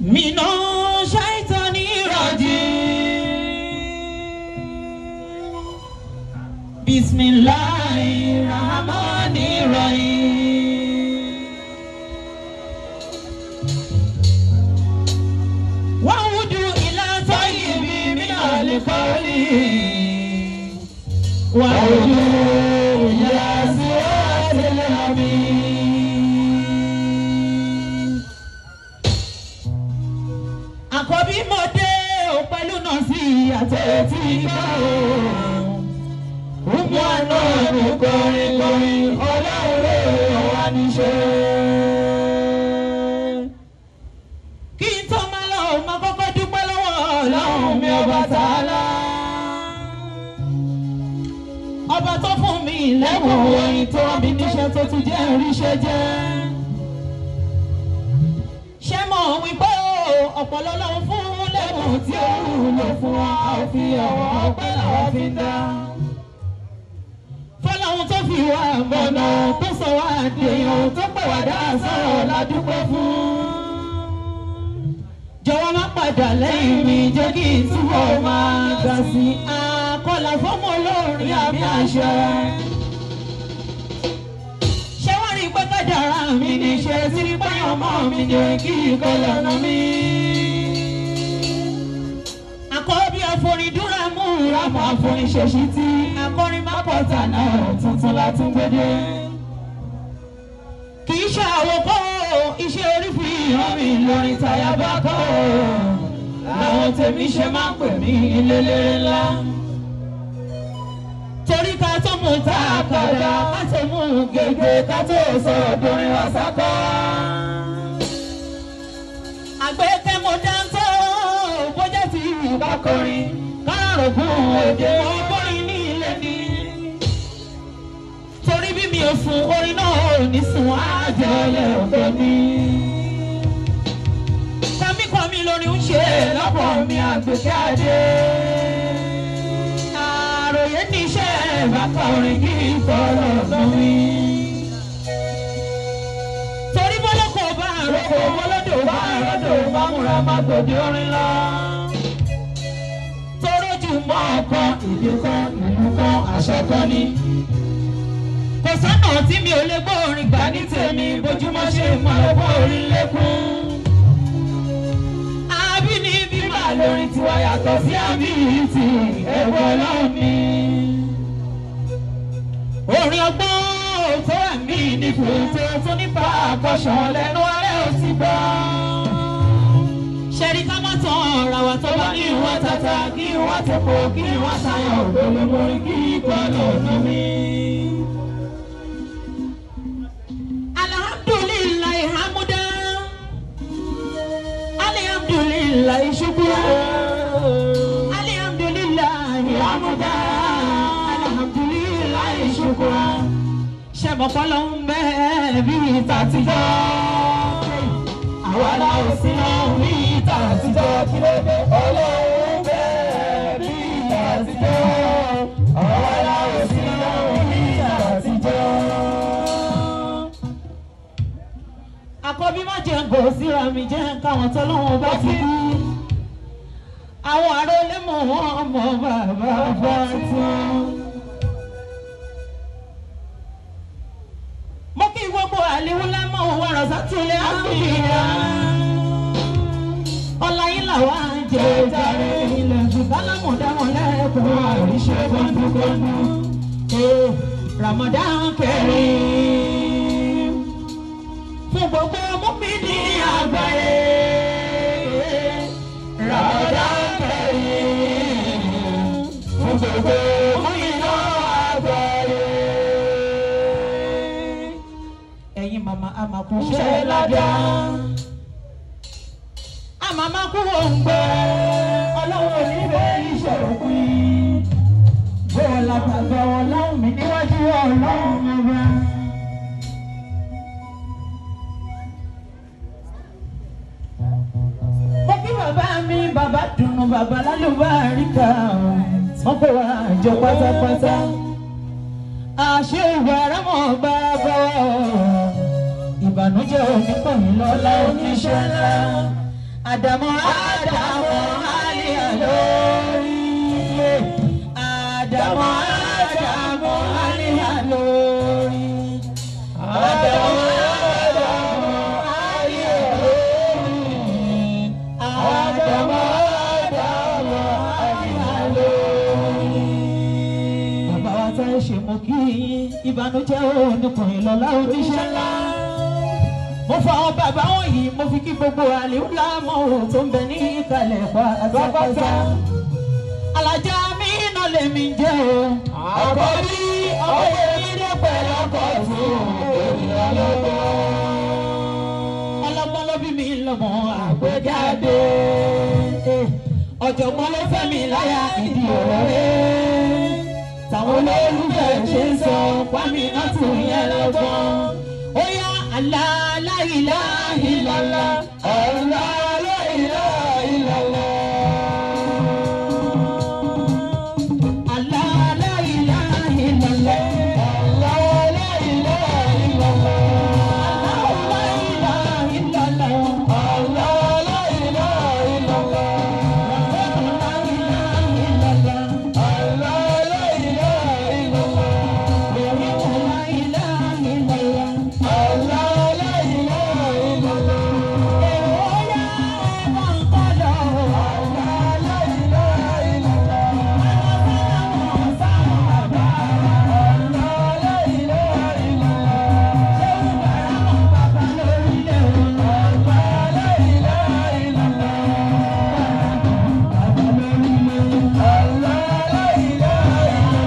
من الشيطان الرجيم بسم الله الرحمن الرحيم وهدوا إلى طيب من القول وهدوا إلى صراط الحميد àkọ́bí mo dé o pẹ̀lú náà sí àtẹ̀tí gbà o. Gbogbo àná mi kọrin kọrin ọlọ́run ọ̀wá níṣẹ́. Kí n tó máa lọ, máa kọ́kọ́ dúpẹ́ lọ́wọ́ ọlọ́run mi ọba tààlà. Ọba tó fún mi lẹ́bùn orin tó rán mi níṣẹ́ tó tún jẹ́ oríṣẹ́ jẹ́ ṣé mọ̀ wípé o ọ̀pọ̀lọ́ ló ń fún lẹ́bùn tí ó wúlò fún wa a ò fi ọ̀wọ́ ọpẹ́ làwọn fi ń dá. fọlọ́hun tó fi wá mọ̀nà tó sọ wá dèèyàn tó pè wá dá sọ̀rọ̀ ládùúgbò fún. jọ̀wọ́ má padà lẹ́yìn mi jẹ́ kí n túbọ̀ máa ga sí i. àkọlà fọ́mọ olórin àmì àṣẹ ṣé wọ́n rí pé kádàrá mi ní ṣe sí rí báyọ̀ ọmọ mi ní kí ìkọlẹ̀ ọ̀nà mi. àkọ́bí àforídúrà mú rámọ̀ àforíṣẹ́sí tí akọrin má pọ̀tà náà tuntun látún gbédé. kì í ṣe àwòkọ́ iṣẹ́ orí fi hàn mí lórí tàyà bá kọ́ làwọn tèmi ṣe máa ń pè mí lélẹ́rẹ́ ńlá torí ká tó mú ta àkàdá ká tó mú gègé ká tó sọ̀rọ̀ dorin wá sákọ́. àgbẹ̀kẹ́ mo dáńtọ́ bójá ti ìbá kọrin kárọ̀gùn òde ọgbọ́rin ní ilé ní. torí bí mi ò sùn orin náà ò ní sùn àjẹlẹ̀ ọ̀dọ́ ni. kọ́míkọ́mí lórí ń ṣe lọ́pọ̀ mi àgbẹ̀kẹ́ adé àròyé níṣẹ́ bàtà orin kì í fọ̀rọ̀ lórí. torí bọ́lọ́kọ̀ bá àròkọ bọ́lọ́dọ̀ bá àròdò bá múra má gbòdì orin lọ. torójú mọ́ ọkọ ìdí kan ìlú kan àṣẹ kan ni. kò sọ́nà tí mi ò lè gbọ́ orin gbà ní tèmi bójúmọ́ ṣe mọ́ ọgbọ́ orin lékún àbínibí máa lórin tiwa yàtọ̀ sí àbíyìntì ẹ̀wọ̀ lọ́ọ̀ni. orin ọgbọ́n tó wà mí ní fòtò tó nípa àkọ́ṣọ́ lẹ́nu alẹ́ ò ti gbọ́. ṣẹ̀rí ká má tán ọ̀rọ̀ wa tó bá ní ìwà tata kí ìwà tẹ̀pọ̀ kí ìwà tayọ̀ òdòdó mórí kí ikọ̀ lọ́ọ̀nà mi. alhamdulilayi hamudan alihamdulilayi shukura alihamdulilayi hamuda alihamdulilayi shukura sẹmọpọlọ ń bẹ bí ìta àtijọ́ àwa la ò sí náà bí ìta àtijọ́ kí ló dé ọlọ́run ń bẹ bí ìta àtijọ́ àwa la ò sí náà bí ìta àtijọ́ àkọ́bí má jẹ́ gò síra mi jẹ́ káwọn tọ́lọ́wọ́n bá ti kú. àwọn ará olè mọ̀ wọ́n ọmọ bàbá bá tán. mo kí gbogbo àléwú lámọ̀ wọ rọ̀ṣà tulẹ̀ àbíyá. ọláyín làwa ń jẹ jàre ilẹ̀ ṣùgbọ́n lámọ̀dámọ̀ lẹ́kọ̀ọ́ àríṣe gbọ́ndúgbọ́ndú. Ramadan Kareem fún gbogbo mọ́mìnì àgbáyé. Ramadan Kareem fún gbogbo mọ́mìnì àgbáyé. Ẹ̀yin màmá àmàkù ṣe ládàá. Àmàmà kú òǹgbẹ, ọlọ́run níbẹ̀ ìṣòro pín. Bẹ́ẹ̀ la gbàgbọ́ ọlọ́run mi níwájú ọlọ́run ọba. mo kí bàbá mi bàbá dùnú bàbá lálùbáríkà wọn kó wa jọ pátápátá àṣẹ ìwà rámọ̀ bàbá ìbànújẹ́ onípọ̀yìn lọ́lá oníṣẹ́ ńlá Àdàmọ̀ Àdàmọ̀ àlìyà lórí. Àdàmọ̀ Àdàmọ̀ àlìyà lórí. Àdàmọ̀ Àdàmọ̀ àlìyà lórí. Àdàmọ̀ Àdàmọ̀ àlìyà lórí. Bàbá wa tá ẹ ṣe mọ kí ìbànújẹ́ oníkùnrin lọ́lá oníṣẹ́ ńlá mo fa àwọn bàbá wọ̀nyí mo fi kí gbogbo àlèhùlà mọ́ ohun tó ń bẹ ní ìkàlẹ̀ pátápátá. alájà mi iná lèmi jẹ́ o. àkọ́bí ọkọ̀ yìí dé pẹ̀lú ọkọ̀ tó ènìyàn lọ́gbọ́n. ọlọ́gbọ́n ló bí mi lọ́mọ àgbéjáde. ọ̀jọ̀gbọ́n ló fẹ́ mi láyà ìdí òwe. táwọn olólùfẹ́ ṣe ń sọ pàmì náà tún yẹn lọ́gbọ́n. ó yá Allah la ilaha illallah Allah la ilaha illallah Allah la ilaha illallah Allah la ilaha illallah Allah la ilaha illallah Allah la ilaha illallah Allah la ilaha illallah La ilaha illallah Allah la ilaha illallah Ewoya ẹ̀wọ̀n kọ́dọ̀ Allah la ilaha illallah Àwọn sáwọn bàbá Allah la ilaha illallah Ṣéwù bàrà mọ̀ bàbá lórílẹ̀ wọn Allah la ilaha illallah Bàbá lórílẹ̀ Allah la ilaha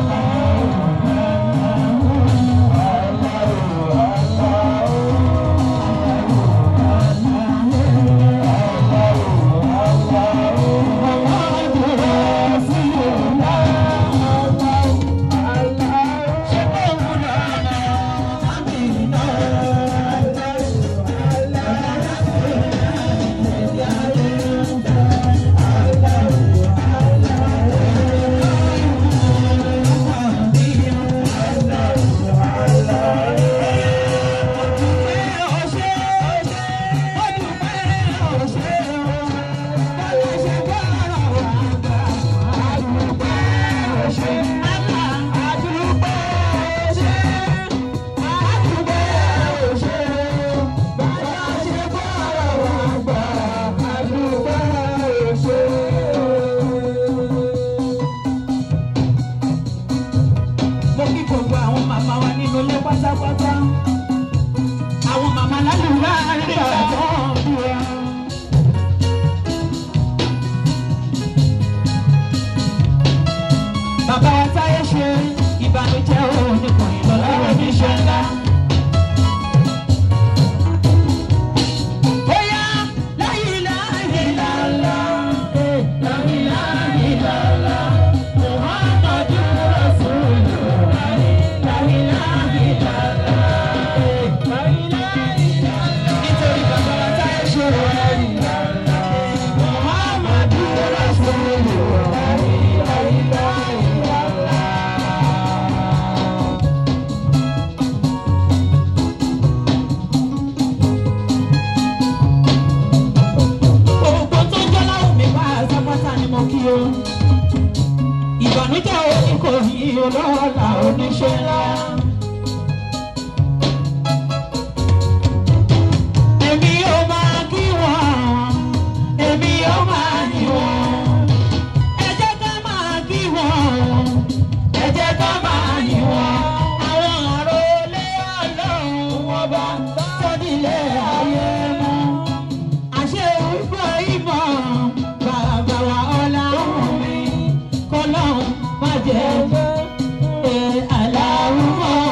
mo kí gbogbo àwọn màmá wa nínú ilé pátápátá àwọn màmá lálùbá rí àtọ́ bí wa. bàbá wa táyé ṣe ìbànújẹ́ oníkùnrin lọ́la oníṣẹ́ ńlá. Bóyá la ilaha illallah, eh, la ilaha illallah, Muhammadu Rasulullah, la ilaha illallah, eh, la ilaha illallah. Nítorí bàbá wa táyé ṣe wọ́n. Muhammadu Rasulullah, la ilaha illallah. gbogbo tó jẹ́ láwùn mi wá sápátá ni mo kí o. ìbànújẹ́ òní kò yí olóòlà oníṣẹ́ ńlá. èmi yóò máa kí wọn èmi yóò máa yìn wọn. ẹ jẹ́ ká máa kí wọn ẹ jẹ́ ká máa yìn wọn. àwọn àròlé ọlọ́run wọn bá tọ́dílé ayé mú àṣẹ ìfọ̀ ìmọ̀ bàbá wa ọ̀làwọ̀ mi kọ́lọ́hún má jẹ́ ẹ aláwọ̀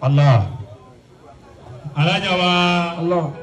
Allah. alájà wa Allah.